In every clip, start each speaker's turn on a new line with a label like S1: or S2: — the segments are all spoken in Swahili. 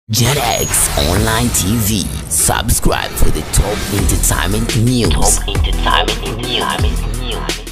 S1: JetX Online TV. Subscribe for the top entertainment news. Top entertainment news.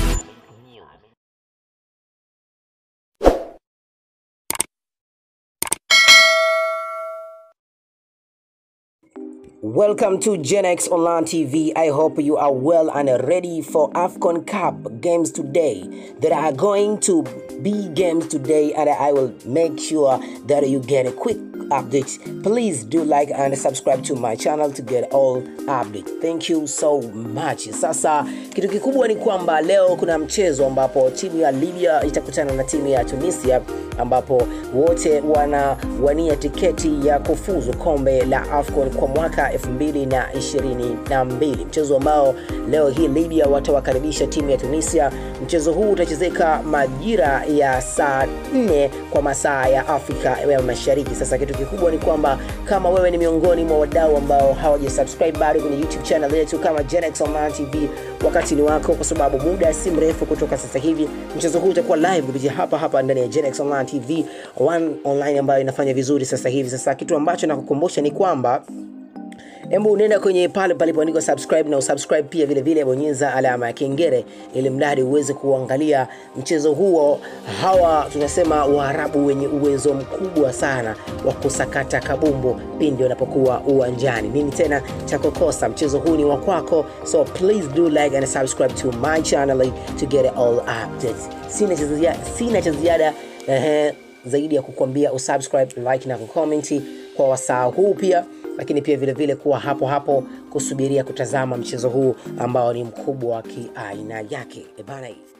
S2: Welcome to Gen X Online TV. I hope you are well and ready for AFCON Cup games today. There are going to be games today, and I will make sure that you get a quick update. Please do like and subscribe to my channel to get all update. Thank you so much. Sasa kitu kikubwa ni kwamba leo kuna mchezo ambapo timu ya Libya itakutana na timu ya Tunisia ambapo wote wanawania tiketi ya kufuzu kombe la AFCON kwa mwaka 2022. Mchezo ambao leo hii Libya watawakaribisha timu ya Tunisia. Mchezo huu utachezeka majira ya saa 4 kwa masaa ya Afrika ya Mashariki. Sasa kitu kikubwa ni kwamba kama wewe ni miongoni mwa wadau ambao hawajasubscribe bado kwenye YouTube channel yetu kama Genex Online TV, wakati ni wako, kwa sababu muda si mrefu kutoka sasa hivi mchezo huu utakuwa live kupitia hapa hapa ndani ya Genex Online TV one online ambayo inafanya vizuri sasa hivi. Sasa kitu ambacho nakukumbusha ni kwamba Hebu unaenda kwenye pale palipoandikwa subscribe na usubscribe pia vile vile, bonyeza alama ya kengele ili mradi uweze kuangalia mchezo huo. Hawa tunasema Waarabu wenye uwezo mkubwa sana wa kusakata kabumbu pindi wanapokuwa uwanjani. Nini tena cha kukosa? Mchezo huu ni wa kwako, so please do like and subscribe to my channel to get all updates. Sina cha ziada, sina cha ziada eh, zaidi ya kukwambia usubscribe, like na kucomment kwa wasaa huu pia lakini pia vile vile kuwa hapo hapo kusubiria kutazama mchezo huu ambao ni mkubwa wa kiaina yake. Ebana.